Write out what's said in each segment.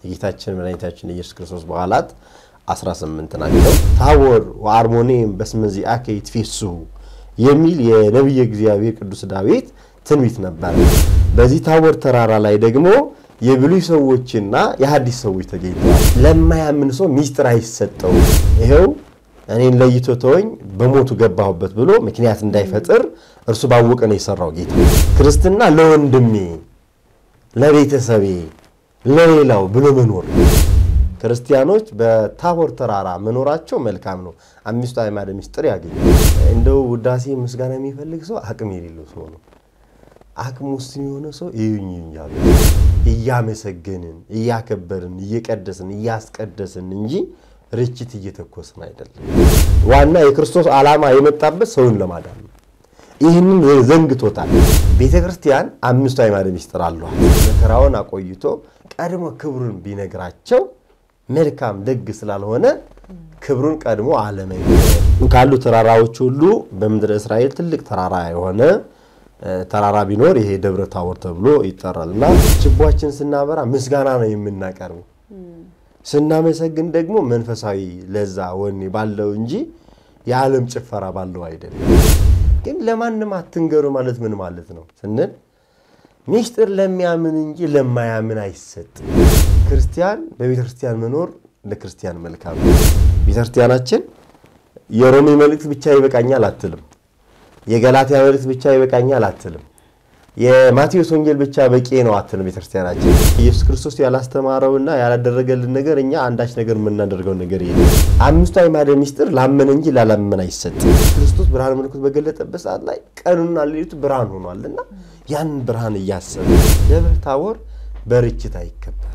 የጌታችን መድኃኒታችን የኢየሱስ ክርስቶስ በዓላት 18 ናቸው። ታቦር ወአርሞኔም በስመ ዚአከ ይትፌስሑ የሚል የነቢየ እግዚአብሔር ቅዱስ ዳዊት ትንቢት ነበር። በዚህ ታቦር ተራራ ላይ ደግሞ የብሉይ ሰዎችና የሐዲስ ሰዎች ተገኝተዋል። ለማያምን ሰው ሚስጥር አይሰጠውም። ይኸው እኔን ለይቶ ተወኝ በሞቱ ገባሁበት ብሎ ምክንያት እንዳይፈጥር እርሱ ባወቀ ነው የሰራው ጌታ። ክርስትና ለወንድሜ፣ ለቤተሰቤ፣ ለሌላው ብሎ መኖር ክርስቲያኖች በታቦር ተራራ መኖራቸው መልካም ነው። አምስቱ አዕማደ ምስጢር ያገኛል። እንደው ውዳሴ ምስጋና የሚፈልግ ሰው አቅም የሌለው ሰው ነው። አቅም ውስጥ የሆነ ሰው እዩኝ እያሉ እያመሰገንን እያከበርን እየቀደስን እያስቀደስን እንጂ ርችት እየተኮስን አይደለም። ዋና የክርስቶስ ዓላማ የመጣበት ሰውን ለማዳን ነው። ይህንን ዘንግቶታል። ቤተ ክርስቲያን አምስቱ አዕማደ ምስጢር አለዋል። መከራውን አቆይቶ ቀድሞ ክብሩን ቢነግራቸው መልካም ደግ ስላልሆነ ክብሩን ቀድሞ አለመንገር ካሉ ተራራዎች ሁሉ በምድረ እስራኤል ትልቅ ተራራ የሆነ ተራራ ቢኖር ይሄ ደብረ ታቦር ተብሎ ይጠራል እና ችቦችን ስናበራ ምስጋና ነው የምናቀርበው። ስናመሰግን ደግሞ መንፈሳዊ ለዛ ወኔ ባለው እንጂ የዓለም ጭፈራ ባለው አይደለም። ግን ለማንም አትንገሩ ማለት ምን ማለት ነው ስንል ሚስጥር ለሚያምን እንጂ ለማያምን አይሰጥም። ክርስቲያን በቤተ ክርስቲያን መኖር ለክርስቲያን መልካም ነው። ቤተ ክርስቲያናችን የሮሜ መልእክት ብቻ ይበቃኛል አትልም። የገላትያ መልእክት ብቻ ይበቃኛል አትልም። የማቴዎስ ወንጌል ብቻ በቂ ነው አትልም። ቤተክርስቲያናችን ኢየሱስ ክርስቶስ ያላስተማረውና ያላደረገልን ነገር እኛ አንዳች ነገር የምናደርገው ነገር የለም። አምስቱ አዕማደ ምስጢር ላመነ እንጂ ላላመነ አይሰጥም። ክርስቶስ ብርሃነ መለኮት በገለጠበት ሰዓት ላይ ቀኑና ሌሊቱ ብርሃን ሆኗልና ያንን ብርሃን እያሰበ ደብረ ታቦር በርችት አይከበርም።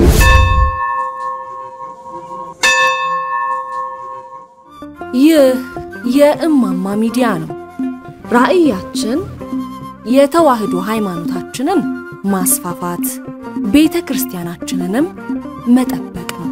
ይህ የእማማ ሚዲያ ነው። ራዕያችን የተዋህዶ ሃይማኖታችንን ማስፋፋት፣ ቤተ ክርስቲያናችንንም መጠበቅ ነው።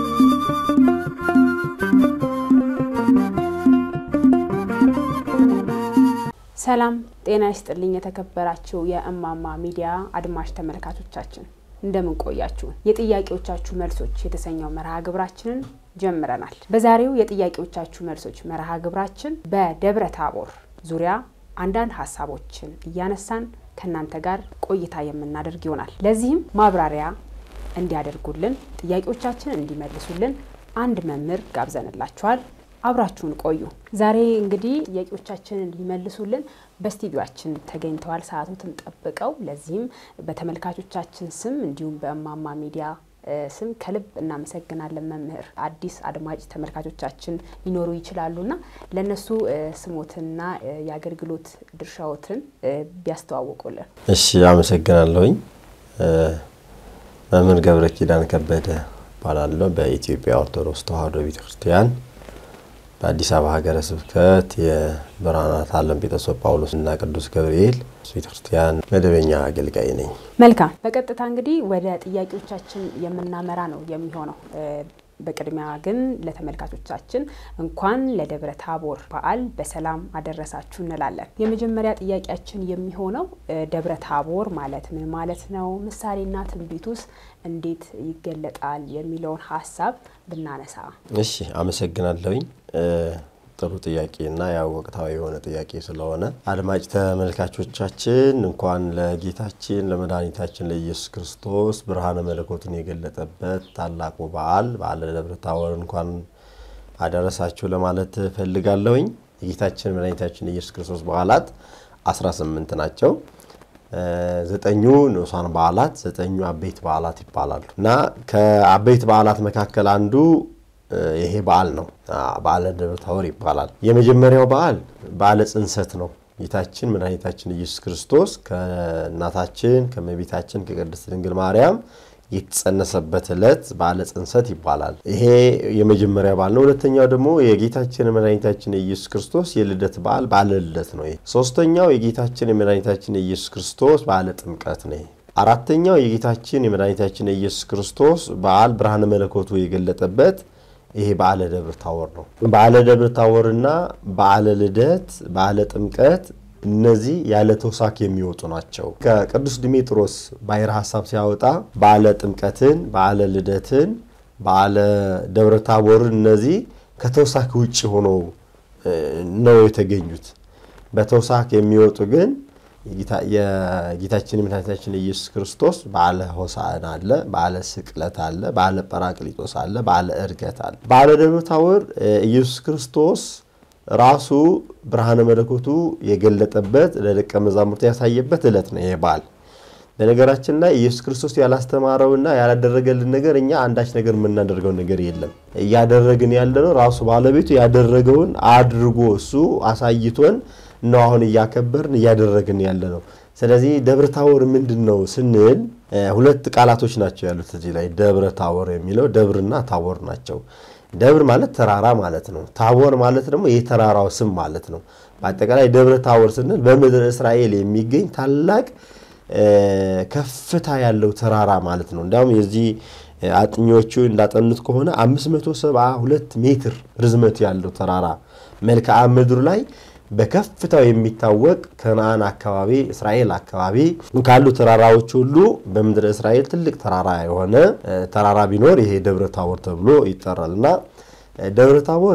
ሰላም ጤና ይስጥልኝ። የተከበራችሁ የእማማ ሚዲያ አድማጭ ተመልካቾቻችን እንደምን ቆያችሁ? የጥያቄዎቻችሁ መልሶች የተሰኘው መርሃ ግብራችንን ጀምረናል። በዛሬው የጥያቄዎቻችሁ መልሶች መርሃ ግብራችን በደብረ ታቦር ዙሪያ አንዳንድ ሀሳቦችን እያነሳን ከእናንተ ጋር ቆይታ የምናደርግ ይሆናል። ለዚህም ማብራሪያ እንዲያደርጉልን ጥያቄዎቻችንን እንዲመልሱልን አንድ መምህር ጋብዘንላችኋል። አብራችሁን ቆዩ። ዛሬ እንግዲህ ጥያቄዎቻችንን ሊመልሱልን በስቱዲዮአችን ተገኝተዋል ሰዓቱትን ጠብቀው። ለዚህም በተመልካቾቻችን ስም እንዲሁም በእማማ ሚዲያ ስም ከልብ እናመሰግናለን መምህር። አዲስ አድማጭ ተመልካቾቻችን ሊኖሩ ይችላሉና ለእነሱ ስሞትና የአገልግሎት ድርሻዎትን ቢያስተዋውቁልን። እሺ፣ አመሰግናለሁኝ። መምህር ገብረ ኪዳን ከበደ እባላለሁ። በኢትዮጵያ ኦርቶዶክስ ተዋሕዶ ቤተክርስቲያን በአዲስ አበባ ሀገረ ስብከት የብርሃናት ዓለም ጴጥሮስ ጳውሎስ እና ቅዱስ ገብርኤል ቤተክርስቲያን መደበኛ አገልጋይ ነኝ። መልካም። በቀጥታ እንግዲህ ወደ ጥያቄዎቻችን የምናመራ ነው የሚሆነው። በቅድሚያ ግን ለተመልካቾቻችን እንኳን ለደብረ ታቦር በዓል በሰላም አደረሳችሁ እንላለን። የመጀመሪያ ጥያቄያችን የሚሆነው ደብረ ታቦር ማለት ምን ማለት ነው? ምሳሌና ትንቢቱስ እንዴት ይገለጣል? የሚለውን ሀሳብ ብናነሳ። እሺ፣ አመሰግናለሁኝ። ጥሩ ጥያቄ እና ያው ወቅታዊ የሆነ ጥያቄ ስለሆነ አድማጭ ተመልካቾቻችን እንኳን ለጌታችን ለመድኃኒታችን ለኢየሱስ ክርስቶስ ብርሃነ መለኮቱን የገለጠበት ታላቁ በዓል በዓለ ደብረ ታቦር እንኳን አደረሳችሁ ለማለት ፈልጋለሁኝ። የጌታችን መድኃኒታችን የኢየሱስ ክርስቶስ በዓላት 18 ናቸው። ዘጠኙ ንዑሳን በዓላት፣ ዘጠኙ አበይት በዓላት ይባላሉ እና ከአበይት በዓላት መካከል አንዱ ይሄ በዓል ነው። በዓለ ደብረ ታቦር ይባላል። የመጀመሪያው በዓል በዓለ ጽንሰት ነው። ጌታችን መድኃኒታችን ኢየሱስ ክርስቶስ ከእናታችን ከእመቤታችን ከቅድስት ድንግል ማርያም የተጸነሰበት ዕለት በዓለ ጽንሰት ይባላል። ይሄ የመጀመሪያ በዓል ነው። ሁለተኛው ደግሞ የጌታችን የመድኃኒታችን የኢየሱስ ክርስቶስ የልደት በዓል በዓለ ልደት ነው። ሶስተኛው የጌታችን የመድኃኒታችን የኢየሱስ ክርስቶስ በዓለ ጥምቀት ነው። አራተኛው የጌታችን የመድኃኒታችን የኢየሱስ ክርስቶስ በዓል ብርሃነ መለኮቱ የገለጠበት ይሄ በዓለ ደብረ ታቦር ነው። በዓለ ደብረ ታቦርና በዓለ ልደት፣ በዓለ ጥምቀት እነዚህ ያለ ተውሳክ የሚወጡ ናቸው። ከቅዱስ ዲሜጥሮስ ባሕረ ሐሳብ ሲያወጣ በዓለ ጥምቀትን፣ በዓለ ልደትን፣ በዓለ ደብረ ታቦርን እነዚህ ከተውሳክ ውጭ ሆነው ነው የተገኙት። በተውሳክ የሚወጡ ግን የጌታችን የመድኃኒታችን ኢየሱስ ክርስቶስ በዓለ ሆሳዕና አለ፣ በዓለ ስቅለት አለ፣ በዓለ ጰራቅሊጦስ አለ፣ በዓለ ዕርገት አለ። በዓለ ደብረ ታቦር ኢየሱስ ክርስቶስ ራሱ ብርሃነ መለኮቱ የገለጠበት ለደቀ መዛሙርቱ ያሳየበት ዕለት ነው ይሄ በዓል። በነገራችን ላይ ኢየሱስ ክርስቶስ ያላስተማረውና ያላደረገልን ነገር እኛ አንዳች ነገር የምናደርገው ነገር የለም። እያደረግን ያለነው ራሱ ባለቤቱ ያደረገውን አድርጎ እሱ አሳይቶን ነው አሁን እያከበርን እያደረግን ያለ ነው። ስለዚህ ደብረ ታቦር ምንድን ነው ስንል ሁለት ቃላቶች ናቸው ያሉት እዚህ ላይ ደብረ ታቦር የሚለው ደብርና ታቦር ናቸው። ደብር ማለት ተራራ ማለት ነው። ታቦር ማለት ደግሞ የተራራው ስም ማለት ነው። በአጠቃላይ ደብረ ታቦር ስንል በምድር እስራኤል የሚገኝ ታላቅ ከፍታ ያለው ተራራ ማለት ነው። እንዲያውም የዚህ አጥኚዎቹ እንዳጠኑት ከሆነ 572 ሜትር ርዝመት ያለው ተራራ መልክዓ ምድሩ ላይ በከፍታው የሚታወቅ ከነአን አካባቢ እስራኤል አካባቢ ካሉ ተራራዎች ሁሉ በምድረ እስራኤል ትልቅ ተራራ የሆነ ተራራ ቢኖር ይሄ ደብረ ታቦር ተብሎ ይጠራል እና ደብረ ታቦር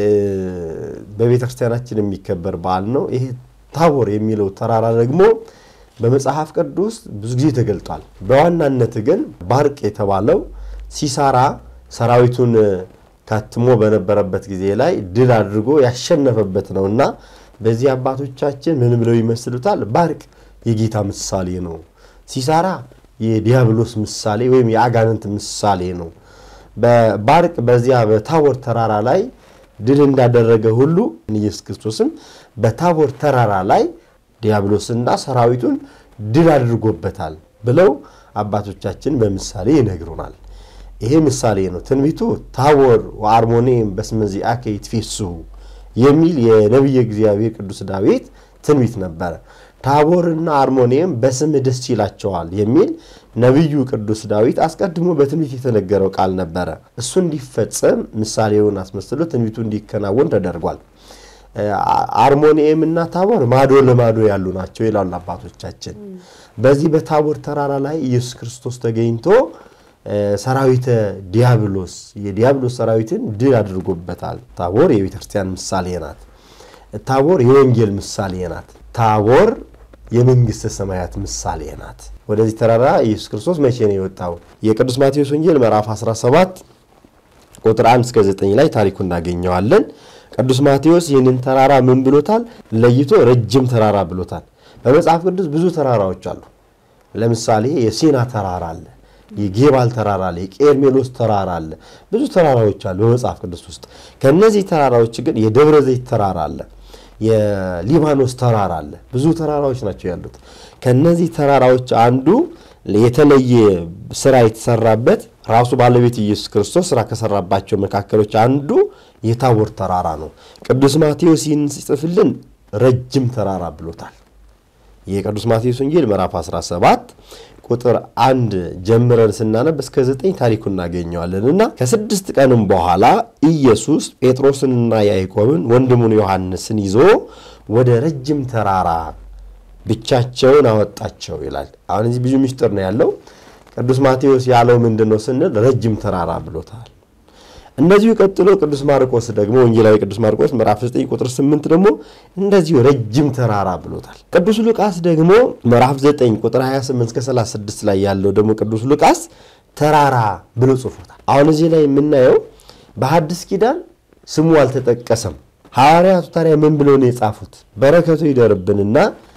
በቤተ ክርስቲያናችን የሚከበር በዓል ነው። ይሄ ታቦር የሚለው ተራራ ደግሞ በመጽሐፍ ቅዱስ ብዙ ጊዜ ተገልጧል። በዋናነት ግን ባርቅ የተባለው ሲሳራ ሰራዊቱን ካትሞ በነበረበት ጊዜ ላይ ድል አድርጎ ያሸነፈበት ነው እና በዚህ አባቶቻችን ምን ብለው ይመስሉታል? ባርቅ የጌታ ምሳሌ ነው። ሲሳራ የዲያብሎስ ምሳሌ ወይም የአጋንንት ምሳሌ ነው። በባርቅ በዚያ በታቦር ተራራ ላይ ድል እንዳደረገ ሁሉ ኢየሱስ ክርስቶስም በታቦር ተራራ ላይ ዲያብሎስና ሰራዊቱን ድል አድርጎበታል ብለው አባቶቻችን በምሳሌ ይነግሩናል። ይሄ ምሳሌ ነው። ትንቢቱ ታቦር ወአርሞኔም በስመ ዚአከ ይትፌስሑ የሚል የነቢየ እግዚአብሔር ቅዱስ ዳዊት ትንቢት ነበረ። ታቦርና አርሞኔም በስምህ ደስ ይላቸዋል የሚል ነቢዩ ቅዱስ ዳዊት አስቀድሞ በትንቢት የተነገረው ቃል ነበረ። እሱ እንዲፈጸም ምሳሌውን አስመስሎ ትንቢቱ እንዲከናወን ተደርጓል። አርሞኒኤም እና ታቦር ማዶ ለማዶ ያሉ ናቸው ይላሉ አባቶቻችን። በዚህ በታቦር ተራራ ላይ ኢየሱስ ክርስቶስ ተገኝቶ ሰራዊተ ዲያብሎስ የዲያብሎስ ሰራዊትን ድል አድርጎበታል። ታቦር የቤተ ክርስቲያን ምሳሌ ናት። ታቦር የወንጌል ምሳሌ ናት። ታቦር የመንግስተ ሰማያት ምሳሌ ናት። ወደዚህ ተራራ ኢየሱስ ክርስቶስ መቼ ነው የወጣው? የቅዱስ ማቴዎስ ወንጌል ምዕራፍ 17 ቁጥር 1 እስከ 9 ላይ ታሪኩ እናገኘዋለን። ቅዱስ ማቴዎስ ይህንን ተራራ ምን ብሎታል? ለይቶ ረጅም ተራራ ብሎታል። በመጽሐፍ ቅዱስ ብዙ ተራራዎች አሉ። ለምሳሌ የሲና ተራራ አለ፣ የጌባል ተራራ አለ፣ የቄርሜሎስ ተራራ አለ። ብዙ ተራራዎች አሉ በመጽሐፍ ቅዱስ ውስጥ። ከነዚህ ተራራዎች ግን የደብረ ዘይት ተራራ አለ፣ የሊባኖስ ተራራ አለ። ብዙ ተራራዎች ናቸው ያሉት። ከነዚህ ተራራዎች አንዱ የተለየ ስራ የተሰራበት ራሱ ባለቤት ኢየሱስ ክርስቶስ ስራ ከሰራባቸው መካከሎች አንዱ የታቦር ተራራ ነው። ቅዱስ ማቴዎስ ይህን ሲጽፍልን ረጅም ተራራ ብሎታል። የቅዱስ ማቴዎስ ወንጌል ምዕራፍ 17 ቁጥር አንድ ጀምረን ስናነብ እስከ ዘጠኝ ታሪኩ እናገኘዋለን እና ከስድስት ቀንም በኋላ ኢየሱስ ጴጥሮስንና ያዕቆብን ወንድሙን ዮሐንስን ይዞ ወደ ረጅም ተራራ ብቻቸውን አወጣቸው ይላል። አሁን እዚህ ብዙ ምስጢር ነው ያለው። ቅዱስ ማቴዎስ ያለው ምንድን ነው ስንል ረጅም ተራራ ብሎታል። እንደዚሁ ቀጥሎ ቅዱስ ማርቆስ ደግሞ ወንጌላዊ ቅዱስ ማርቆስ ምዕራፍ 9 ቁጥር 8 ደግሞ እንደዚሁ ረጅም ተራራ ብሎታል። ቅዱስ ሉቃስ ደግሞ ምዕራፍ 9 ቁጥር 28 እስከ 36 ላይ ያለው ደግሞ ቅዱስ ሉቃስ ተራራ ብሎ ጽፎታል። አሁን እዚህ ላይ የምናየው በሐዲስ ኪዳን ስሙ አልተጠቀሰም። ሐዋርያቱ ታዲያ ምን ብሎ ነው የጻፉት? በረከቱ ይደርብንና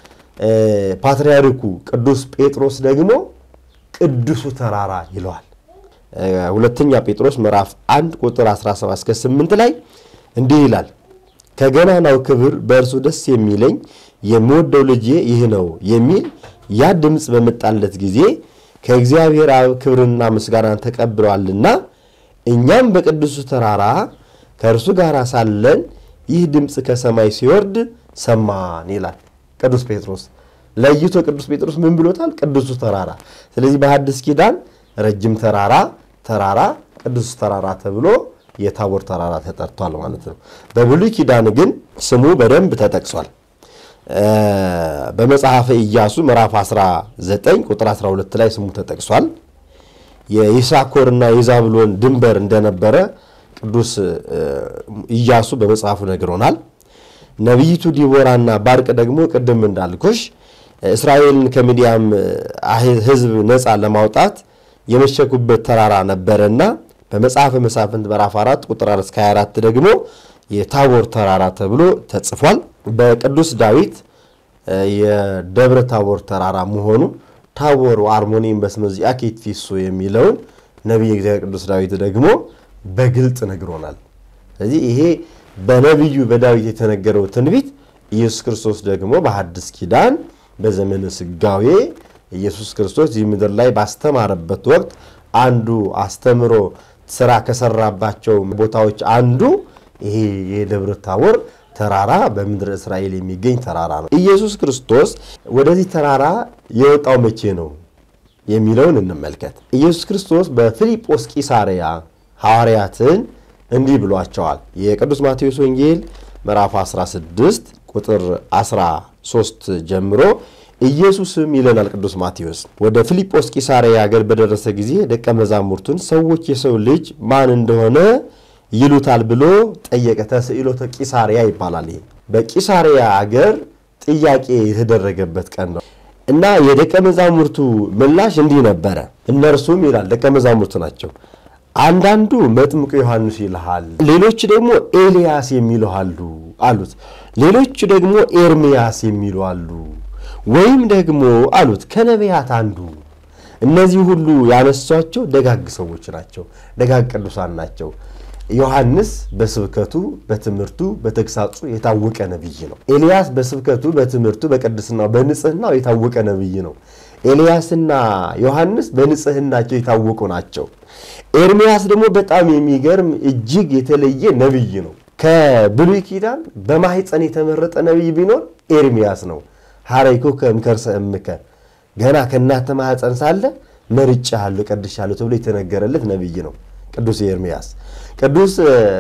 ፓትርያርኩ ቅዱስ ጴጥሮስ ደግሞ ቅዱሱ ተራራ ይለዋል። ሁለተኛ ጴጥሮስ ምዕራፍ 1 ቁጥር 17 እስከ 8 ላይ እንዲህ ይላል፣ ከገናናው ክብር በእርሱ ደስ የሚለኝ የምወደው ልጄ ይህ ነው የሚል ያ ድምፅ በመጣለት ጊዜ ከእግዚአብሔር አብ ክብርና ምስጋናን ተቀብለዋልና እኛም በቅዱሱ ተራራ ከእርሱ ጋር ሳለን ይህ ድምፅ ከሰማይ ሲወርድ ሰማን ይላል ቅዱስ ጴጥሮስ። ለይቶ ቅዱስ ጴጥሮስ ምን ብሎታል? ቅዱሱ ተራራ። ስለዚህ በሐዲስ ኪዳን ረጅም ተራራ ተራራ ቅዱስ ተራራ ተብሎ የታቦር ተራራ ተጠርቷል ማለት ነው። በብሉይ ኪዳን ግን ስሙ በደንብ ተጠቅሷል። በመጽሐፈ ኢያሱ ምዕራፍ 19 ቁጥር 12 ላይ ስሙ ተጠቅሷል። የይሳኮርና የዛብሎን ድንበር እንደነበረ ቅዱስ ኢያሱ በመጽሐፉ ነግሮናል። ነቢይቱ ዲቦራና ባርቅ ደግሞ ቅድም እንዳልኩሽ እስራኤልን ከምድያም ሕዝብ ነፃ ለማውጣት የመሸጉበት ተራራ ነበረና በመጽሐፈ መሳፍንት ምዕራፍ 4 ቁጥር 4 እስከ 24 ደግሞ የታቦር ተራራ ተብሎ ተጽፏል። በቅዱስ ዳዊት የደብረ ታቦር ተራራ መሆኑ ታቦር አርሞኒም በስመ ዚአከ ይትፌሶ የሚለውን ነቢየ እግዚአብሔር ቅዱስ ዳዊት ደግሞ በግልጥ ነግሮናል። ስለዚህ ይሄ በነቢዩ በዳዊት የተነገረው ትንቢት ኢየሱስ ክርስቶስ ደግሞ በሐዲስ ኪዳን በዘመነ ስጋዌ ኢየሱስ ክርስቶስ ይህ ምድር ላይ ባስተማረበት ወቅት አንዱ አስተምሮ ስራ ከሰራባቸው ቦታዎች አንዱ ይሄ የደብረ ታቦር ተራራ በምድረ እስራኤል የሚገኝ ተራራ ነው። ኢየሱስ ክርስቶስ ወደዚህ ተራራ የወጣው መቼ ነው የሚለውን እንመልከት። ኢየሱስ ክርስቶስ በፊልጶስ ቂሳርያ ሐዋርያትን እንዲህ ብሏቸዋል። የቅዱስ ማቴዎስ ወንጌል ምዕራፍ 16 ቁጥር 13 ጀምሮ ኢየሱስም ይለናል ቅዱስ ማቴዎስ ወደ ፊልጶስ ቂሳርያ ሀገር በደረሰ ጊዜ ደቀ መዛሙርቱን ሰዎች የሰው ልጅ ማን እንደሆነ ይሉታል ብሎ ጠየቀ። ተስዕሎተ ቂሳርያ ይባላል። ይሄ በቂሳርያ አገር ጥያቄ የተደረገበት ቀን ነው እና የደቀ መዛሙርቱ ምላሽ እንዲህ ነበረ። እነርሱም ይላል ደቀ መዛሙርቱ ናቸው። አንዳንዱ መጥምቁ ዮሐንስ ይልሃል፣ ሌሎች ደግሞ ኤልያስ የሚሉ አሉ አሉት። ሌሎች ደግሞ ኤርምያስ የሚሉ አሉ፣ ወይም ደግሞ አሉት ከነቢያት አንዱ። እነዚህ ሁሉ ያነሷቸው ደጋግ ሰዎች ናቸው፣ ደጋግ ቅዱሳን ናቸው። ዮሐንስ በስብከቱ በትምህርቱ በተግሳጹ የታወቀ ነቢይ ነው። ኤልያስ በስብከቱ በትምህርቱ በቅድስናው በንጽህናው የታወቀ ነቢይ ነው። ኤልያስና ዮሐንስ በንጽህናቸው የታወቁ ናቸው። ኤርምያስ ደግሞ በጣም የሚገርም እጅግ የተለየ ነቢይ ነው። ከብሉይ ኪዳን በማኅፀን የተመረጠ ነቢይ ቢኖር ኤርምያስ ነው። ሐረይኮ ከእምከርሰ እምከ ገና ከእናተ ማኅፀን ሳለ መርጬሃለሁ ቀድሻለሁ ተብሎ የተነገረለት ነቢይ ነው ቅዱስ ኤርምያስ። ቅዱስ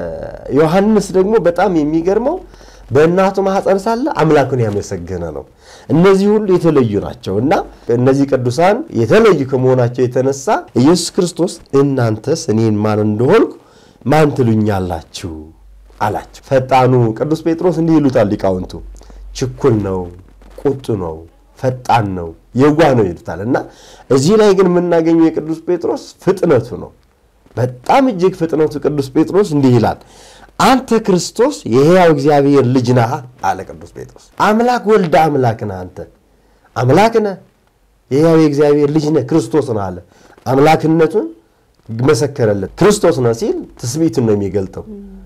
ዮሐንስ ደግሞ በጣም የሚገርመው በእናቱ ማኅፀን ሳለ አምላኩን ያመሰገነ ነው። እነዚህ ሁሉ የተለዩ ናቸው እና እነዚህ ቅዱሳን የተለዩ ከመሆናቸው የተነሳ ኢየሱስ ክርስቶስ እናንተስ እኔን ማን እንደሆንኩ ማን ትሉኛላችሁ አላቸው። ፈጣኑ ቅዱስ ጴጥሮስ እንዲህ ይሉታል ሊቃውንቱ፣ ችኩል ነው፣ ቁጡ ነው፣ ፈጣን ነው፣ የዋህ ነው ይሉታል እና እዚህ ላይ ግን የምናገኘው የቅዱስ ጴጥሮስ ፍጥነቱ ነው። በጣም እጅግ ፍጥነቱ ቅዱስ ጴጥሮስ እንዲህ ይላል አንተ ክርስቶስ የሕያው እግዚአብሔር ልጅ ነህ አለ ቅዱስ ጴጥሮስ። አምላክ ወልደ አምላክ ነህ አንተ አምላክ ነህ፣ የሕያው የእግዚአብሔር ልጅ ነህ፣ ክርስቶስ ነህ አለ። አምላክነቱን መሰከረለት። ክርስቶስ ነህ ሲል ትስብእትን ነው የሚገልጠው።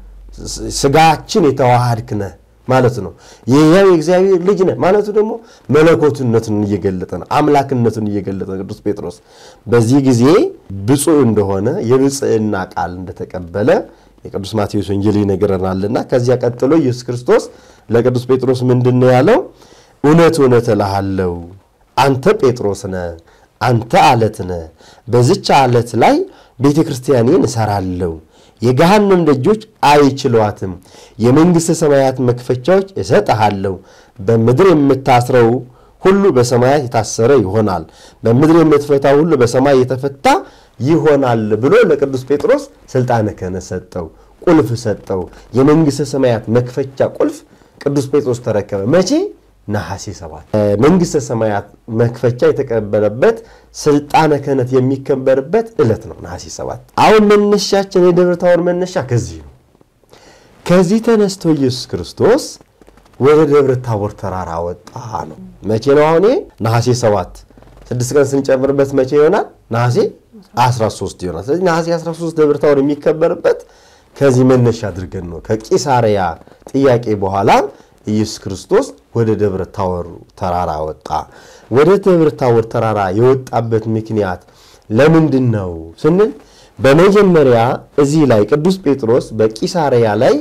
ስጋችን የተዋሃድክ ነህ ማለት ነው። የሕያው የእግዚአብሔር ልጅ ነህ ማለቱ ደግሞ መለኮትነቱን እየገለጠ ነው፣ አምላክነቱን እየገለጠ ነው ቅዱስ ጴጥሮስ። በዚህ ጊዜ ብፁዕ እንደሆነ የብፅዕና ቃል እንደተቀበለ የቅዱስ ማቴዎስ ወንጌል ይነግረናልና ከዚያ ቀጥሎ ኢየሱስ ክርስቶስ ለቅዱስ ጴጥሮስ ምንድን ነው ያለው? እውነት እውነት እልሃለሁ አንተ ጴጥሮስ ነህ፣ አንተ አለት ነህ። በዚች አለት ላይ ቤተ ክርስቲያኔን እሰራለሁ፣ የገሃነም ደጆች አይችሏትም። የመንግሥተ ሰማያት መክፈቻዎች እሰጥሃለሁ። በምድር የምታስረው ሁሉ በሰማያት የታሰረ ይሆናል፣ በምድር የምትፈታው ሁሉ በሰማይ የተፈታ ይሆናል ብሎ ለቅዱስ ጴጥሮስ ስልጣነ ክህነት ሰጠው፣ ቁልፍ ሰጠው። የመንግሥተ ሰማያት መክፈቻ ቁልፍ ቅዱስ ጴጥሮስ ተረከበ። መቼ? ነሐሴ ሰባት መንግሥተ ሰማያት መክፈቻ የተቀበለበት ስልጣነ ክህነት የሚከበርበት ዕለት ነው ነሐሴ ሰባት። አሁን መነሻችን የደብረ ታቦር መነሻ ከዚህ ነው። ከዚህ ተነስቶ ኢየሱስ ክርስቶስ ወደ ደብረ ታቦር ተራራ ወጣ ነው። መቼ ነው? አሁን ነሐሴ ሰባት ስድስት ቀን ስንጨምርበት መቼ ይሆናል? ነሐሴ 13 ይሆናል። ስለዚህ ነሐሴ 13 ደብረ ታቦር የሚከበርበት ከዚህ መነሻ አድርገን ነው። ከቂሳርያ ጥያቄ በኋላ ኢየሱስ ክርስቶስ ወደ ደብረ ታቦር ተራራ ወጣ። ወደ ደብረ ታቦር ተራራ የወጣበት ምክንያት ለምንድን ነው ስንል በመጀመሪያ እዚህ ላይ ቅዱስ ጴጥሮስ በቂሳርያ ላይ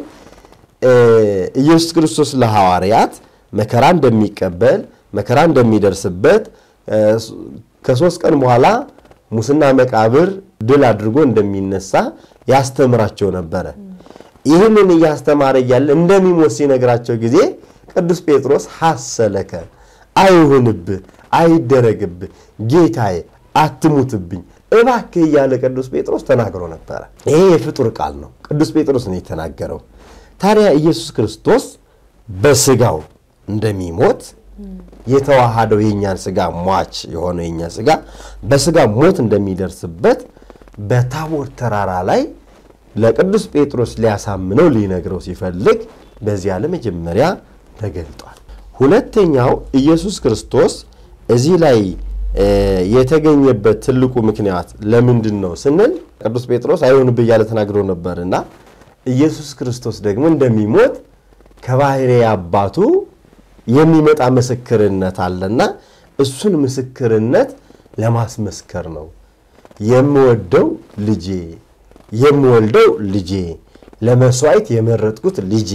ኢየሱስ ክርስቶስ ለሐዋርያት መከራ እንደሚቀበል መከራ እንደሚደርስበት ከሶስት ቀን በኋላ ሙስና መቃብር ድል አድርጎ እንደሚነሳ ያስተምራቸው ነበረ። ይህንን እያስተማረ እያለ እንደሚሞት ሲነግራቸው ጊዜ ቅዱስ ጴጥሮስ ሐሰለከ አይሁንብህ፣ አይደረግብህ፣ ጌታዬ አትሙትብኝ እባክህ እያለ ቅዱስ ጴጥሮስ ተናግሮ ነበረ። ይሄ የፍጡር ቃል ነው፣ ቅዱስ ጴጥሮስ ነው የተናገረው። ታዲያ ኢየሱስ ክርስቶስ በስጋው እንደሚሞት የተዋሃደው የእኛን ስጋ ሟች የሆነ የእኛ ስጋ በስጋ ሞት እንደሚደርስበት በታቦር ተራራ ላይ ለቅዱስ ጴጥሮስ ሊያሳምነው ሊነግረው ሲፈልግ በዚያ ለመጀመሪያ ተገልጧል። ሁለተኛው ኢየሱስ ክርስቶስ እዚህ ላይ የተገኘበት ትልቁ ምክንያት ለምንድን ነው ስንል ቅዱስ ጴጥሮስ አይሆንብህ እያለ ተናግሮ ነበርና ኢየሱስ ክርስቶስ ደግሞ እንደሚሞት ከባሕሪ አባቱ የሚመጣ ምስክርነት አለና እሱን ምስክርነት ለማስመስከር ነው። የምወደው ልጄ የምወልደው ልጄ ለመስዋዕት የመረጥኩት ልጄ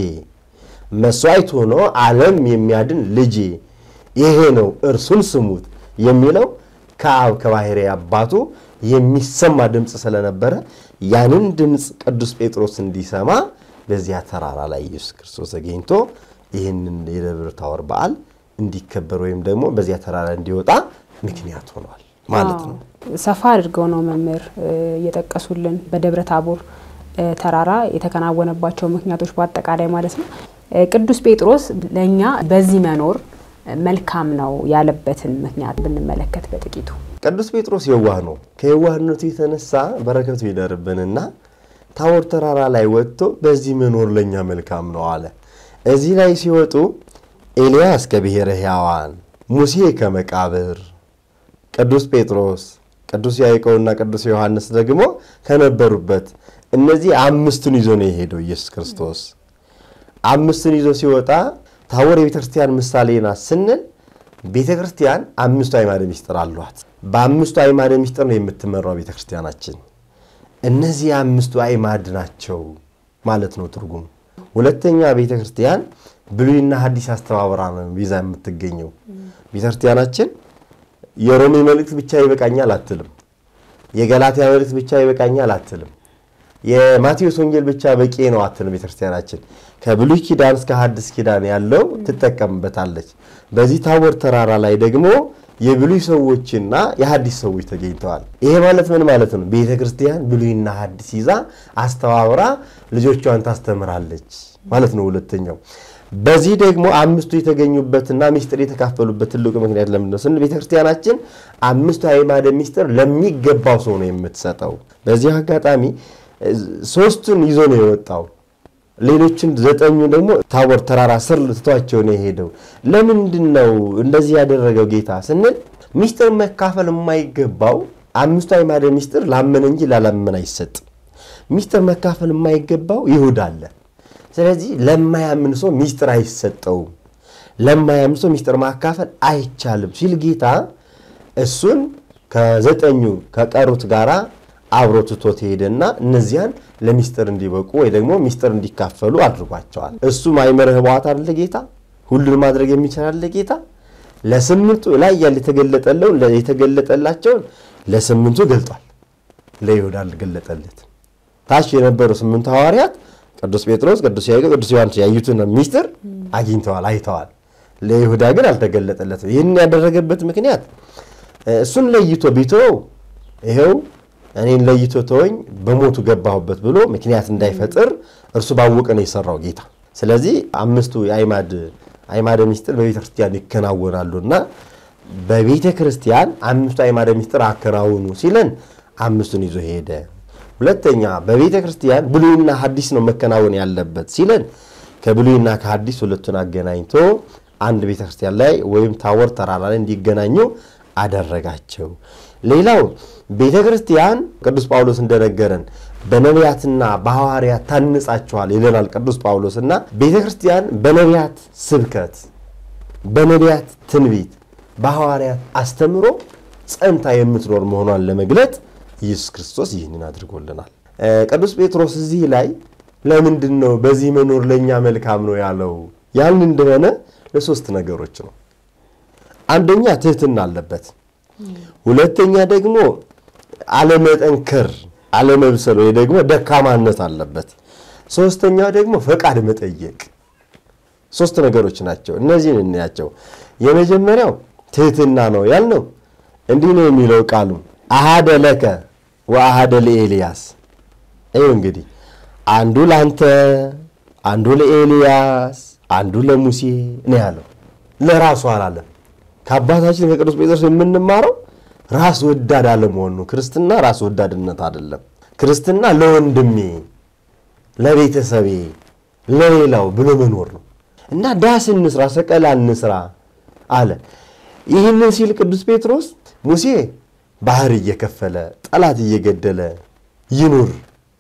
መስዋዕት ሆኖ ዓለም የሚያድን ልጄ ይሄ ነው እርሱን ስሙት የሚለው ከአብ ከባሕሪ አባቱ የሚሰማ ድምፅ ስለነበረ ያንን ድምፅ ቅዱስ ጴጥሮስ እንዲሰማ በዚያ ተራራ ላይ ኢየሱስ ክርስቶስ ተገኝቶ ይህንን የደብረ ታቦር በዓል እንዲከበር ወይም ደግሞ በዚያ ተራራ እንዲወጣ ምክንያት ሆኗል ማለት ነው። ሰፋ አድርገው ነው መምህር እየጠቀሱልን በደብረ ታቦር ተራራ የተከናወነባቸው ምክንያቶች በአጠቃላይ ማለት ነው። ቅዱስ ጴጥሮስ ለእኛ በዚህ መኖር መልካም ነው ያለበትን ምክንያት ብንመለከት በጥቂቱ። ቅዱስ ጴጥሮስ የዋህ ነው። ከየዋህነቱ የተነሳ በረከቱ ይደርብንና ታቦር ተራራ ላይ ወጥቶ በዚህ መኖር ለእኛ መልካም ነው አለ። እዚህ ላይ ሲወጡ ኤልያስ ከብሔረ ሕያዋን፣ ሙሴ ከመቃብር፣ ቅዱስ ጴጥሮስ፣ ቅዱስ ያዕቆብና ቅዱስ ዮሐንስ ደግሞ ከነበሩበት እነዚህ አምስቱን ይዞ ነው የሄደው ኢየሱስ ክርስቶስ። አምስቱን ይዞ ሲወጣ ታቦር የቤተ ክርስቲያን ምሳሌ ናት ስንል ቤተ ክርስቲያን አምስቱ አዕማደ ምስጢር አሏት። በአምስቱ አዕማደ ምስጢር ነው የምትመራው ቤተ ክርስቲያናችን። እነዚህ አምስቱ አዕማድ ናቸው ማለት ነው ትርጉሙ። ሁለተኛ ቤተ ክርስቲያን ብሉይና ሐዲስ አስተባብራ ነው ይዛ የምትገኘው። ቤተ ክርስቲያናችን የሮሜ መልእክት ብቻ ይበቃኛል አትልም። የገላትያ መልእክት ብቻ ይበቃኛል አትልም። የማቴዎስ ወንጌል ብቻ በቂ ነው አትልም። ቤተክርስቲያናችን ከብሉይ ኪዳን እስከ ሐዲስ ኪዳን ያለው ትጠቀምበታለች። በዚህ ታቦር ተራራ ላይ ደግሞ የብሉይ ሰዎችና የሐዲስ ሰዎች ተገኝተዋል። ይሄ ማለት ምን ማለት ነው? ቤተ ክርስቲያን ብሉይና ሐዲስ ይዛ አስተባብራ ልጆቿን ታስተምራለች ማለት ነው። ሁለተኛው በዚህ ደግሞ አምስቱ የተገኙበትና ምስጢር የተካፈሉበት ትልቁ ምክንያት ለምንድን ነው ስንል ቤተ ክርስቲያናችን አምስቱ አዕማደ ምስጢር ለሚገባው ሰው ነው የምትሰጠው። በዚህ አጋጣሚ ሶስቱን ይዞ ነው የወጣው። ሌሎችን ዘጠኙ ደግሞ ታቦር ተራራ ስር ትቷቸው ነው የሄደው። ለምንድን ነው እንደዚህ ያደረገው ጌታ ስንል ምስጢር መካፈል የማይገባው አምስቱ አዕማደ ምስጢር ላመነ እንጂ ላላመነ አይሰጥም። ምስጢር መካፈል የማይገባው ይሁዳ አለ። ስለዚህ ለማያምን ሰው ምስጢር አይሰጠውም። ለማያምን ሰው ምስጢር ማካፈል አይቻልም ሲል ጌታ እሱን ከዘጠኙ ከቀሩት ጋራ አብሮ ትቶት ሄደና እነዚያን ለሚስጥር እንዲበቁ ወይ ደግሞ ሚስጥር እንዲካፈሉ አድርጓቸዋል። እሱ ማይመረ ህቡዓት አለ ጌታ ሁሉን ማድረግ የሚችል አለ ጌታ ለስምንቱ ላይ ያለ የተገለጠላቸውን ለስምንቱ ገልጧል። ለይሁዳ አልገለጠለትም። ታች የነበሩ ስምንቱ ሐዋርያት ቅዱስ ጴጥሮስ፣ ቅዱስ ያዕቆብ፣ ቅዱስ ዮሐንስ ያዩትን ሚስጥር አግኝተዋል፣ አይተዋል። ለይሁዳ ግን አልተገለጠለትም። ይህን ያደረገበት ምክንያት እሱን ለይቶ ቢተወው ይኸው እኔን ለይቶ ተወኝ በሞቱ ገባሁበት ብሎ ምክንያት እንዳይፈጥር እርሱ ባወቀ ነው የሰራው ጌታ። ስለዚህ አምስቱ የአዕማድ አዕማደ ምስጢር በቤተ ክርስቲያን ይከናወናሉና በቤተ ክርስቲያን አምስቱ አዕማደ ምስጢር አከናውኑ ሲለን አምስቱን ይዞ ሄደ። ሁለተኛ በቤተ ክርስቲያን ብሉይና ሐዲስ ነው መከናወን ያለበት ሲለን ከብሉይና ከሐዲስ ሁለቱን አገናኝቶ አንድ ቤተ ክርስቲያን ላይ ወይም ታቦር ተራራ ላይ እንዲገናኙ አደረጋቸው። ሌላው ቤተ ክርስቲያን ቅዱስ ጳውሎስ እንደነገረን በነቢያትና በሐዋርያት ታንጻችኋል ይለናል ቅዱስ ጳውሎስ እና ቤተ ክርስቲያን በነቢያት ስብከት፣ በነቢያት ትንቢት፣ በሐዋርያት አስተምሮ ጸንታ የምትኖር መሆኗን ለመግለጥ ኢየሱስ ክርስቶስ ይህንን አድርጎልናል። ቅዱስ ጴጥሮስ እዚህ ላይ ለምንድን ነው በዚህ መኖር ለእኛ መልካም ነው ያለው ያልን እንደሆነ ለሶስት ነገሮች ነው። አንደኛ ትህትና አለበት። ሁለተኛ ደግሞ አለመጠንከር፣ አለመብሰል ወይ ደግሞ ደካማነት አለበት። ሶስተኛ ደግሞ ፈቃድ መጠየቅ ሶስት ነገሮች ናቸው። እነዚህን እንያቸው። የመጀመሪያው ትህትና ነው ያልነው እንዲህ ነው የሚለው ቃሉ አሃደ ለከ ወአሃደ ለኤልያስ። ይኸው እንግዲህ አንዱ ለአንተ፣ አንዱ ለኤልያስ፣ አንዱ ለሙሴ ነው ያለው። ለራሱ አላለም። ከአባታችን ከቅዱስ ጴጥሮስ የምንማረው ራስ ወዳድ አለመሆኑ ነው። ክርስትና ራስ ወዳድነት አይደለም። ክርስትና ለወንድሜ፣ ለቤተሰቤ፣ ለሌላው ብሎ መኖር ነው እና ዳስ እንስራ፣ ሰቀላ እንስራ አለ። ይህንን ሲል ቅዱስ ጴጥሮስ ሙሴ ባህር እየከፈለ ጠላት እየገደለ ይኑር፣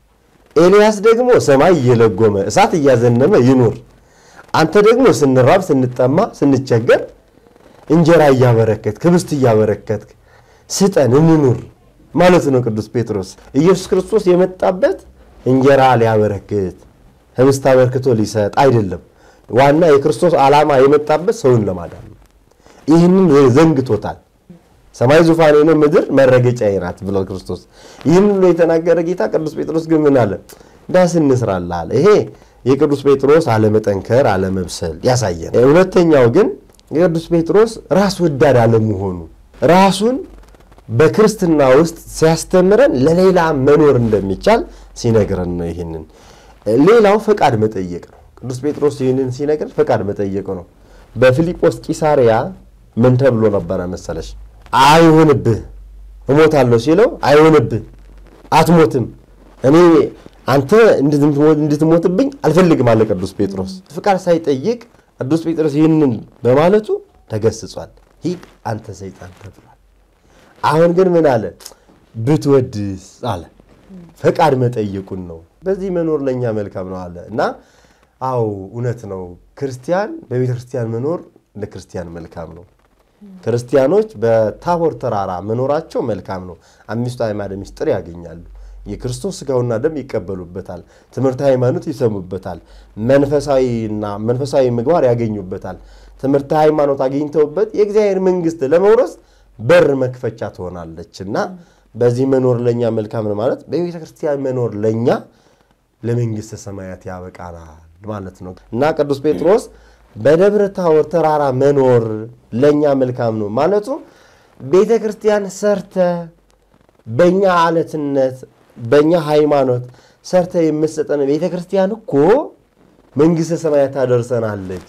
ኤልያስ ደግሞ ሰማይ እየለጎመ እሳት እያዘነመ ይኑር፣ አንተ ደግሞ ስንራብ ስንጠማ ስንቸገር እንጀራ እያበረከትክ ህብስት እያበረከትክ ስጠን እንኑር ማለት ነው። ቅዱስ ጴጥሮስ ኢየሱስ ክርስቶስ የመጣበት እንጀራ ሊያበረክት ህብስት አበርክቶ ሊሰጥ አይደለም። ዋና የክርስቶስ ዓላማ የመጣበት ሰውን ለማዳን ነው። ይህንን ዘንግቶታል። ሰማይ ዙፋኔ ነው፣ ምድር መረገጫዬ ናት ብሏል ክርስቶስ። ይህን ብሎ የተናገረ ጌታ ቅዱስ ጴጥሮስ ግን ምን አለ? ዳስ እንስራልህ አለ። ይሄ የቅዱስ ጴጥሮስ አለመጠንከር፣ አለመብሰል ያሳየን። ሁለተኛው ግን የቅዱስ ጴጥሮስ ራስ ወዳድ አለመሆኑ ራሱን በክርስትና ውስጥ ሲያስተምረን ለሌላ መኖር እንደሚቻል ሲነግረን ነው። ይህንን ሌላው ፈቃድ መጠየቅ ነው። ቅዱስ ጴጥሮስ ይህንን ሲነግረን ፈቃድ መጠየቅ ነው። በፊልጶስ ቂሳሪያ ምን ተብሎ ነበረ መሰለሽ? አይሆንብህ እሞታለሁ ሲለው አይሆንብህ አትሞትም፣ እኔ አንተ እንድትሞትብኝ አልፈልግም አለ ቅዱስ ጴጥሮስ። ፍቃድ ሳይጠይቅ ቅዱስ ጴጥሮስ ይህንን በማለቱ ተገስጿል። ሂድ አንተ ሰይጣን ተብሏል። አሁን ግን ምን አለ? ብትወድስ አለ። ፈቃድ መጠየቁን ነው። በዚህ መኖር ለእኛ መልካም ነው አለ እና አዎ እውነት ነው። ክርስቲያን በቤተ ክርስቲያን መኖር ለክርስቲያን መልካም ነው። ክርስቲያኖች በታቦር ተራራ መኖራቸው መልካም ነው። አምስቱ አዕማደ ምስጢር ያገኛሉ። የክርስቶስ ስጋውና ደም ይቀበሉበታል። ትምህርተ ሃይማኖት ይሰሙበታል። መንፈሳዊና መንፈሳዊ ምግባር ያገኙበታል። ትምህርተ ሃይማኖት አግኝተውበት የእግዚአብሔር መንግሥት ለመውረስ በር መክፈቻ ትሆናለች እና በዚህ መኖር ለእኛ መልካም ነው ማለት በቤተ ክርስቲያን መኖር ለእኛ ለመንግሥተ ሰማያት ያበቃናል ማለት ነው እና ቅዱስ ጴጥሮስ በደብረ ታቦር ተራራ መኖር ለእኛ መልካም ነው ማለቱ ቤተ ክርስቲያን ሰርተ በእኛ አለትነት በእኛ ሃይማኖት ሰርተ የምትሰጠን ቤተ ክርስቲያን እኮ መንግሥተ ሰማያት ታደርሰናለች።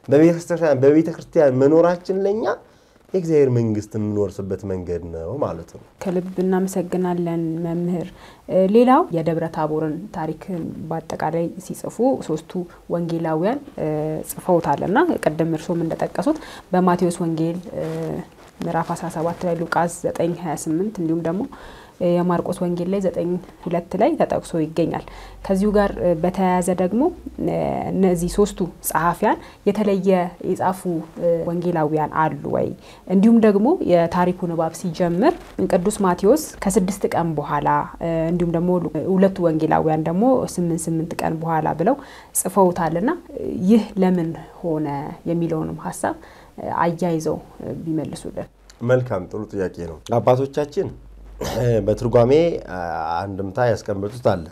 በቤተ ክርስቲያን መኖራችን ለእኛ የእግዚአብሔር መንግስት የምንወርስበት መንገድ ነው ማለት ነው። ከልብ እናመሰግናለን መምህር። ሌላው የደብረ ታቦርን ታሪክ በአጠቃላይ ሲጽፉ ሶስቱ ወንጌላውያን ጽፈውታል እና ቅድም እርሶም እንደጠቀሱት በማቴዎስ ወንጌል ምዕራፍ 17 ላይ፣ ሉቃስ 9 28 እንዲሁም ደግሞ የማርቆስ ወንጌል ላይ ዘጠኝ ሁለት ላይ ተጠቅሶ ይገኛል። ከዚሁ ጋር በተያያዘ ደግሞ እነዚህ ሶስቱ ጸሐፊያን የተለየ የጻፉ ወንጌላዊያን አሉ ወይ? እንዲሁም ደግሞ የታሪኩ ንባብ ሲጀምር ቅዱስ ማቴዎስ ከስድስት ቀን በኋላ እንዲሁም ደግሞ ሁለቱ ወንጌላዊያን ደግሞ ስምንት ስምንት ቀን በኋላ ብለው ጽፈውታልና ይህ ለምን ሆነ የሚለውንም ሀሳብ አያይዘው ቢመልሱልን። መልካም ጥሩ ጥያቄ ነው። አባቶቻችን በትርጓሜ አንድምታ ያስቀመጡት አለ።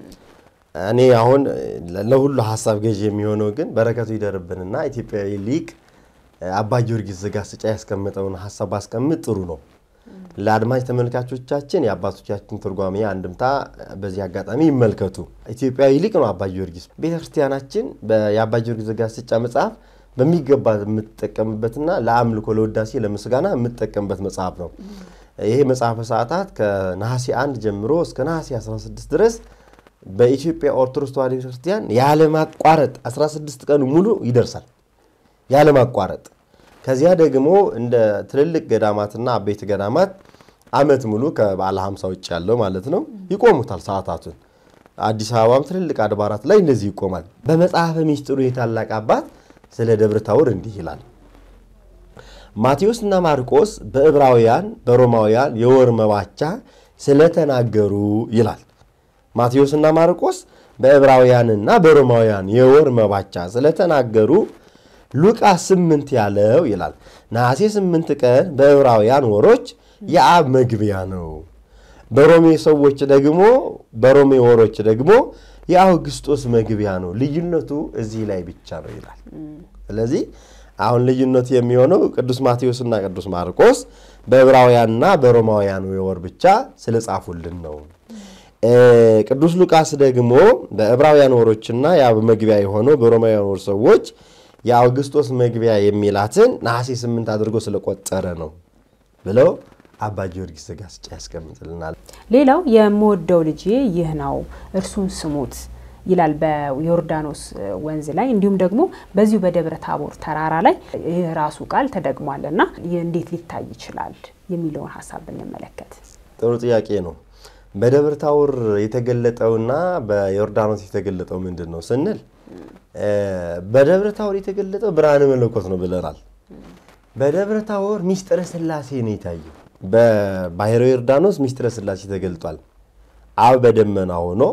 እኔ አሁን ለሁሉ ሀሳብ ገዥ የሚሆነው ግን በረከቱ ይደርብንና ኢትዮጵያዊ ሊቅ አባ ጊዮርጊስ ዘጋስጫ ያስቀመጠውን ሀሳብ ባስቀምጥ ጥሩ ነው። ለአድማጭ ተመልካቾቻችን የአባቶቻችን ትርጓሜ አንድምታ በዚህ አጋጣሚ ይመልከቱ። ኢትዮጵያዊ ሊቅ ነው አባ ጊዮርጊስ። ቤተክርስቲያናችን የአባ ጊዮርጊስ ዘጋስጫ መጽሐፍ በሚገባ የምትጠቀምበትና ለአምልኮ፣ ለውዳሴ፣ ለምስጋና የምትጠቀምበት መጽሐፍ ነው። ይሄ መጽሐፈ ሰዓታት ከነሐሴ 1 ጀምሮ እስከ ነሐሴ 16 ድረስ በኢትዮጵያ ኦርቶዶክስ ተዋሕዶ ቤተክርስቲያን ያለማቋረጥ 16 ቀኑ ሙሉ ይደርሳል። ያለማቋረጥ ከዚያ ደግሞ እንደ ትልልቅ ገዳማትና አበይት ገዳማት ዓመት ሙሉ ከበዓለ ሃምሳ ውጭ ያለው ማለት ነው ይቆሙታል ሰዓታቱን። አዲስ አበባም ትልልቅ አድባራት ላይ እንደዚህ ይቆማል። በመጽሐፈ ሚስጥሩ የታላቅ አባት ስለ ደብረ ታቦር እንዲህ ይላል። ማቴዎስና ማርቆስ በዕብራውያን በሮማውያን የወር መባቻ ስለተናገሩ ይላል። ማቴዎስና ማርቆስ በዕብራውያንና በሮማውያን የወር መባቻ ስለተናገሩ ሉቃስ ስምንት ያለው ይላል። ነሐሴ ስምንት ቀን በዕብራውያን ወሮች የአብ መግቢያ ነው። በሮሜ ሰዎች ደግሞ በሮሜ ወሮች ደግሞ የአውግስጦስ መግቢያ ነው። ልዩነቱ እዚህ ላይ ብቻ ነው ይላል። ስለዚህ አሁን ልዩነቱ የሚሆነው ቅዱስ ማቴዎስና ቅዱስ ማርቆስ በዕብራውያንና በሮማውያን ወር ብቻ ስለጻፉልን ነው። ቅዱስ ሉቃስ ደግሞ በዕብራውያን ወሮችና ያ መግቢያ የሆነው በሮማውያን ወር ሰዎች የአውግስጦስ መግቢያ የሚላትን ነሐሴ ስምንት አድርጎ ስለቆጠረ ነው ብለው አባ ጊዮርጊስ ዘጋስጫ ያስቀምጥልናል። ሌላው የምወደው ልጄ ይህ ነው እርሱን ስሙት ይላል በዮርዳኖስ ወንዝ ላይ እንዲሁም ደግሞ በዚሁ በደብረ ታቦር ተራራ ላይ ይህ ራሱ ቃል ተደግሟል እና ይህ እንዴት ሊታይ ይችላል የሚለውን ሀሳብ ብንመለከት ጥሩ ጥያቄ ነው። በደብረ ታቦር የተገለጠውና በዮርዳኖስ የተገለጠው ምንድን ነው ስንል በደብረ ታቦር የተገለጠው ብርሃነ መለኮት ነው ብለናል። በደብረ ታቦር ሚስጥረ ሥላሴ ነው የታየው። በባሕረ ዮርዳኖስ ሚስጥረ ሥላሴ ተገልጧል። አብ በደመና ሆኖ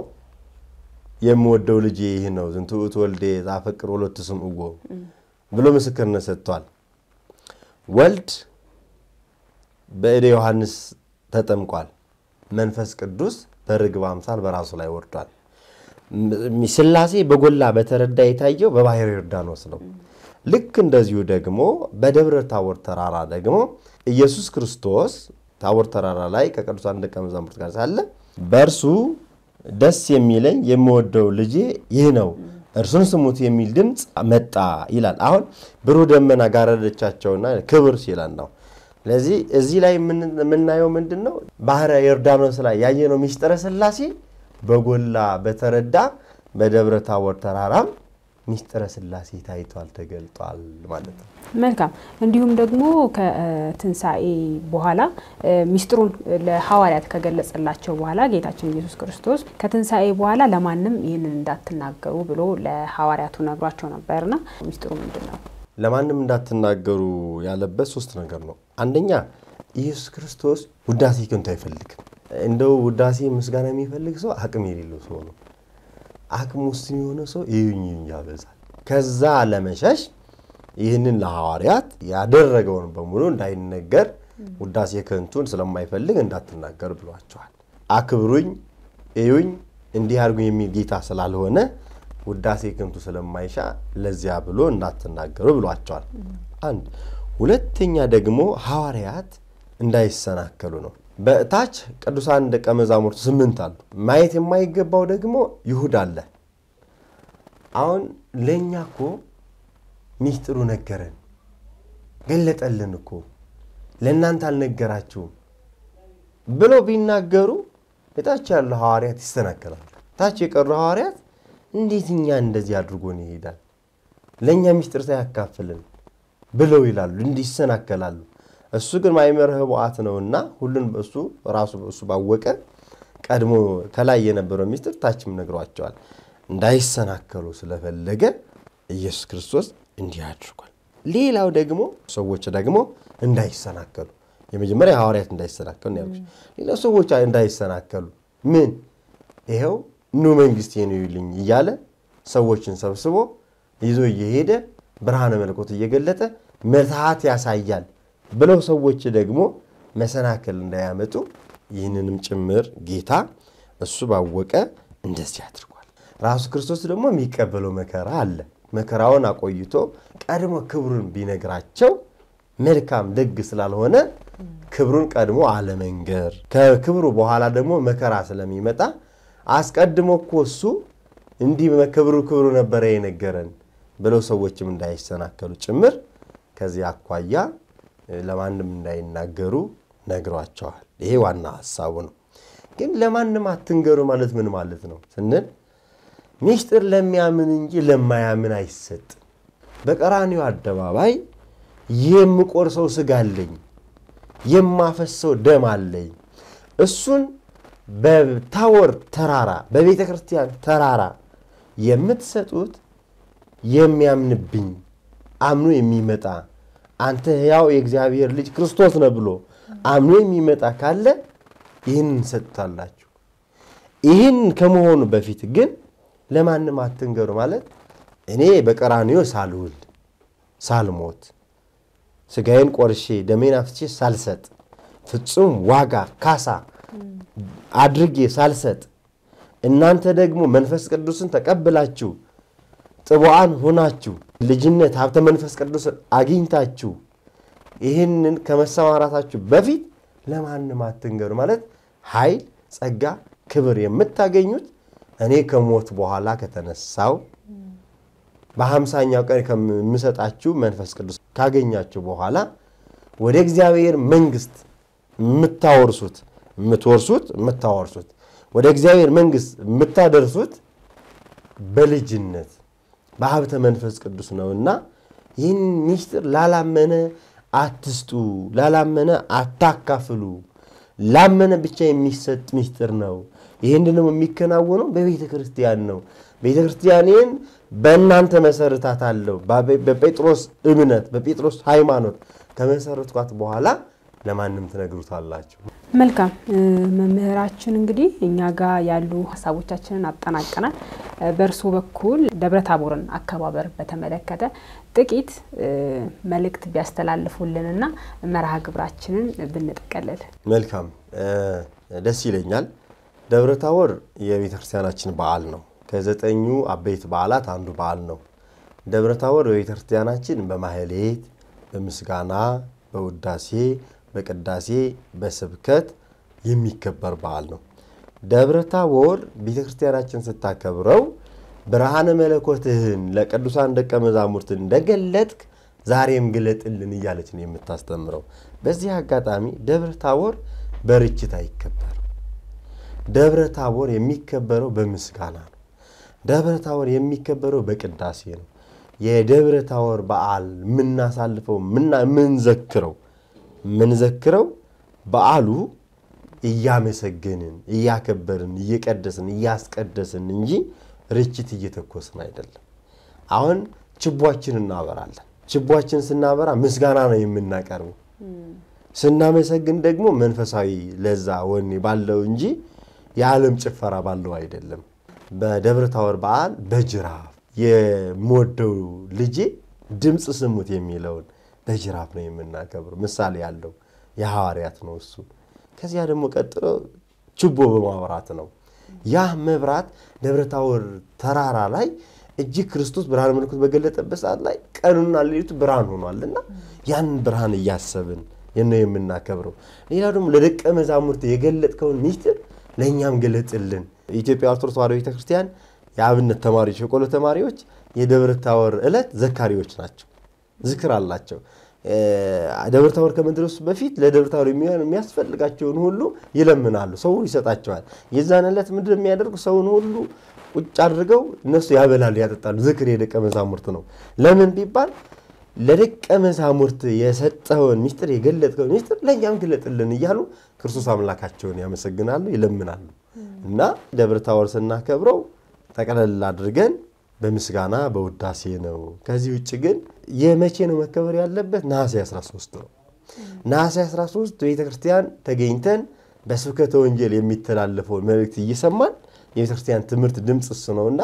የምወደው ልጅ ይህ ነው ዝንቱ ውእቱ ወልዴ ዘአፈቅር ወሎቱ ስምዕዎ ብሎ ምስክርነት ሰጥቷል። ወልድ በእደ ዮሐንስ ተጠምቋል። መንፈስ ቅዱስ በርግብ አምሳል በራሱ ላይ ወርዷል። ሥላሴ በጎላ በተረዳ የታየው በባሕረ ዮርዳኖስ ነው። ልክ እንደዚሁ ደግሞ በደብረ ታቦር ተራራ ደግሞ ኢየሱስ ክርስቶስ ታቦር ተራራ ላይ ከቅዱሳን ደቀ መዛሙርት ጋር ሳለ በእርሱ ደስ የሚለኝ የምወደው ልጄ ይህ ነው እርሱን ስሙት የሚል ድምፅ መጣ ይላል። አሁን ብሩህ ደመና ጋረደቻቸውና ክብር ሲለን ነው። ስለዚህ እዚህ ላይ የምናየው ምንድን ነው? ባሕረ ዮርዳኖስ ላይ ያየነው ሚስጥረ ሥላሴ በጎላ በተረዳ በደብረ ታቦር ተራራም ሚስጥረ ሥላሴ ታይቷል፣ ተገልጧል ማለት ነው። መልካም። እንዲሁም ደግሞ ከትንሣኤ በኋላ ሚስጥሩን ለሐዋርያት ከገለጸላቸው በኋላ ጌታችን ኢየሱስ ክርስቶስ ከትንሣኤ በኋላ ለማንም ይህንን እንዳትናገሩ ብሎ ለሐዋርያቱ ነግሯቸው ነበርና ሚስጥሩ ምንድን ነው? ለማንም እንዳትናገሩ ያለበት ሶስት ነገር ነው። አንደኛ ኢየሱስ ክርስቶስ ውዳሴ ከንቱ አይፈልግም። እንደው ውዳሴ ምስጋና የሚፈልግ ሰው አቅም የሌለው ሰው ነው። አቅም ውስጥ የሆነ ሰው ይዩኝ ያበዛል። ከዛ ለመሸሽ ይህንን ለሐዋርያት ያደረገውን በሙሉ እንዳይነገር ውዳሴ ከንቱን ስለማይፈልግ እንዳትናገር ብሏቸዋል። አክብሩኝ፣ እዩኝ፣ እንዲህ አድርጉኝ የሚል ጌታ ስላልሆነ ውዳሴ ከንቱ ስለማይሻ ለዚያ ብሎ እንዳትናገሩ ብሏቸዋል። አንድ ሁለተኛ ደግሞ ሐዋርያት እንዳይሰናከሉ ነው። በታች ቅዱሳን ደቀ መዛሙርቱ ስምንት አሉ። ማየት የማይገባው ደግሞ ይሁዳ አለ። አሁን ለእኛ እኮ ሚስጥሩ ነገረን፣ ገለጠልን እኮ ለእናንተ አልነገራችሁም ብለው ቢናገሩ የታች ያሉ ሐዋርያት ይሰናከላሉ። ታች የቀሩ ሐዋርያት እንዴት እኛ እንደዚህ አድርጎን ይሄዳል ለእኛ ሚስጥር ሳያካፍልን ብለው ይላሉ፣ እንዲህ ይሰናከላሉ። እሱ ግን ማይመር ህቡአት ነውና ሁሉን እሱ ራሱ እሱ ባወቀ ቀድሞ ከላይ የነበረው ሚስጥር ታችም ነግሯቸዋል። እንዳይሰናከሉ ስለፈለገ ኢየሱስ ክርስቶስ እንዲህ አድርጓል። ሌላው ደግሞ ሰዎች ደግሞ እንዳይሰናከሉ የመጀመሪያ ሐዋርያት እንዳይሰናከሉ ያልኩሽ፣ ሌላው ሰዎች እንዳይሰናከሉ ምን ይኸው ኑ መንግስት ነው ይልኝ እያለ ሰዎችን ሰብስቦ ይዞ እየሄደ ብርሃነ መለኮት እየገለጠ ምትሃት ያሳያል ብለው ሰዎች ደግሞ መሰናክል እንዳያመጡ ይህንንም ጭምር ጌታ እሱ ባወቀ እንደዚህ አድርጓል። ራሱ ክርስቶስ ደግሞ የሚቀበለው መከራ አለ። መከራውን አቆይቶ ቀድሞ ክብሩን ቢነግራቸው መልካም ደግ ስላልሆነ ክብሩን ቀድሞ አለመንገር፣ ከክብሩ በኋላ ደግሞ መከራ ስለሚመጣ አስቀድሞ እኮ እሱ እንዲህ ክብሩ ክብሩ ነበረ የነገረን ብለው ሰዎችም እንዳይሰናከሉ ጭምር ከዚህ አኳያ ለማንም እንዳይናገሩ ነግሯቸዋል። ይሄ ዋና ሀሳቡ ነው። ግን ለማንም አትንገሩ ማለት ምን ማለት ነው ስንል ሚስጥር ለሚያምን እንጂ ለማያምን አይሰጥም። በቀራኒው አደባባይ የምቆርሰው ስጋ አለኝ፣ የማፈሰው ደም አለኝ። እሱን በታቦር ተራራ በቤተ ክርስቲያን ተራራ የምትሰጡት የሚያምንብኝ አምኖ የሚመጣ አንተ ሕያው የእግዚአብሔር ልጅ ክርስቶስ ነህ ብሎ አምኖ የሚመጣ ካለ ይህን እንሰጡታላችሁ። ይህን ከመሆኑ በፊት ግን ለማንም አትንገሩ ማለት እኔ በቀራንዮ ሳልውል ሳልሞት ስጋዬን ቆርሼ ደሜን አፍስሼ ሳልሰጥ ፍጹም ዋጋ ካሳ አድርጌ ሳልሰጥ እናንተ ደግሞ መንፈስ ቅዱስን ተቀብላችሁ ጥቡዓን ሆናችሁ ልጅነት ሀብተ መንፈስ ቅዱስን አግኝታችሁ ይህንን ከመሰማራታችሁ በፊት ለማንም አትንገሩ ማለት ኃይል፣ ጸጋ፣ ክብር የምታገኙት እኔ ከሞት በኋላ ከተነሳው በሀምሳኛው ቀን ከምሰጣችሁ መንፈስ ቅዱስ ካገኛችሁ በኋላ ወደ እግዚአብሔር መንግስት የምታወርሱት የምትወርሱት የምታወርሱት ወደ እግዚአብሔር መንግስት የምታደርሱት በልጅነት በሀብተ መንፈስ ቅዱስ ነውና ይህን ሚስጥር ላላመነ አትስጡ፣ ላላመነ አታካፍሉ። ላመነ ብቻ የሚሰጥ ሚስጥር ነው። ይህን ደግሞ የሚከናወነው በቤተ ክርስቲያን ነው። ቤተ ክርስቲያኔን በእናንተ መሰረታት አለው። በጴጥሮስ እምነት በጴጥሮስ ሃይማኖት ከመሰረትኳት በኋላ ለማንም ትነግሩታላችሁ። መልካም መምህራችን፣ እንግዲህ እኛ ጋር ያሉ ሀሳቦቻችንን አጠናቀናል። በእርሶ በኩል ደብረ ታቦርን አከባበር በተመለከተ ጥቂት መልእክት ቢያስተላልፉልንና መርሃ ግብራችንን ብንጠቀልል መልካም ደስ ይለኛል። ደብረ ታቦር የቤተ ክርስቲያናችን በዓል ነው። ከዘጠኙ አበይት በዓላት አንዱ በዓል ነው። ደብረ ታቦር በቤተ ክርስቲያናችን በማህሌት፣ በምስጋና፣ በውዳሴ፣ በቅዳሴ፣ በስብከት የሚከበር በዓል ነው። ደብረ ታቦር ቤተ ክርስቲያናችን ስታከብረው ብርሃነ መለኮትህን ለቅዱሳን ደቀ መዛሙርት እንደገለጥክ ዛሬም ግለጥልን እያለች ነው የምታስተምረው። በዚህ አጋጣሚ ደብረ ታቦር በርችት አይከበርም። ደብረ ታቦር የሚከበረው በምስጋና ነው። ደብረ ታቦር የሚከበረው በቅዳሴ ነው። የደብረ ታቦር በዓል የምናሳልፈው የምንዘክረው የምንዘክረው በዓሉ እያመሰገንን እያከበርን እየቀደስን እያስቀደስን እንጂ ርችት እየተኮስን አይደለም። አሁን ችቧችን እናበራለን። ችቧችን ስናበራ ምስጋና ነው የምናቀርበው። ስናመሰግን ደግሞ መንፈሳዊ ለዛ ወኔ ባለው እንጂ የዓለም ጭፈራ ባለው አይደለም። በደብረ ታቦር በዓል በጅራፍ የምወደው ልጄ ድምፅ ስሙት የሚለውን በጅራፍ ነው የምናከብረው። ምሳሌ ያለው የሐዋርያት ነው እሱ። ከዚያ ደግሞ ቀጥሎ ችቦ በማብራት ነው። ያ መብራት ደብረ ታቦር ተራራ ላይ እጅግ ክርስቶስ ብርሃነ መለኮት በገለጠበት ሰዓት ላይ ቀኑና ሌሊቱ ብርሃን ሆኗልና ያንን ብርሃን እያሰብን ነው የምናከብረው። ሌላ ደግሞ ለደቀ መዛሙርት የገለጥከውን ሚስጥር ለእኛም ገለጥልን። የኢትዮጵያ ኦርቶዶክስ ተዋሕዶ ቤተክርስቲያን የአብነት ተማሪዎች የቆሎ ተማሪዎች የደብረ ታቦር ዕለት ዘካሪዎች ናቸው። ዝክር አላቸው። ደብረ ታቦር ከመድረሱ በፊት ለደብረ ታቦር የሚሆን የሚያስፈልጋቸውን ሁሉ ይለምናሉ። ሰው ይሰጣቸዋል። የዛን ዕለት ምንድን የሚያደርጉ ሰውን ሁሉ ቁጭ አድርገው እነሱ ያበላሉ፣ ያጠጣሉ። ዝክር የደቀ መዛሙርት ነው። ለምን ቢባል ለደቀ መዛሙርት የሰጠውን ሚስጥር የገለጥከውን ሚስጥር ለእኛም ግለጥልን እያሉ ክርስቶስ አምላካቸውን ያመሰግናሉ፣ ይለምናሉ። እና ደብረ ታቦር ስናከብረው ጠቅለል አድርገን በምስጋና በውዳሴ ነው። ከዚህ ውጭ ግን የመቼ ነው መከበር ያለበት? ነሐሴ 13 ነው። ነሐሴ 13 ቤተ ክርስቲያን ተገኝተን በስብከተ ወንጌል የሚተላለፈውን መልእክት እየሰማን የቤተ ክርስቲያን ትምህርት ድምፅ እሱ ነውና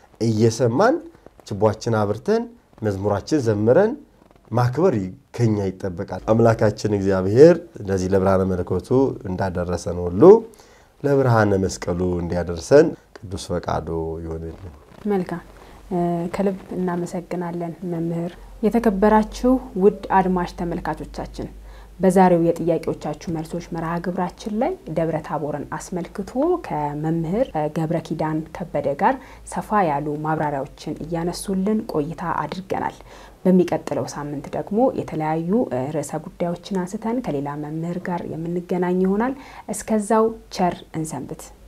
እየሰማን ችቧችን አብርተን መዝሙራችን ዘምረን ማክበር ከኛ ይጠበቃል። አምላካችን እግዚአብሔር እንደዚህ ለብርሃነ መለኮቱ እንዳደረሰን ሁሉ ለብርሃነ መስቀሉ እንዲያደርሰን ቅዱስ ፈቃዱ ይሆንልን። መልካም ከልብ እናመሰግናለን መምህር። የተከበራችሁ ውድ አድማጭ ተመልካቾቻችን በዛሬው የጥያቄዎቻችሁ መልሶች መርሃ ግብራችን ላይ ደብረ ታቦርን አስመልክቶ ከመምህር ገብረ ኪዳን ከበደ ጋር ሰፋ ያሉ ማብራሪያዎችን እያነሱልን ቆይታ አድርገናል። በሚቀጥለው ሳምንት ደግሞ የተለያዩ ርዕሰ ጉዳዮችን አንስተን ከሌላ መምህር ጋር የምንገናኝ ይሆናል። እስከዛው ቸር እንሰንብት።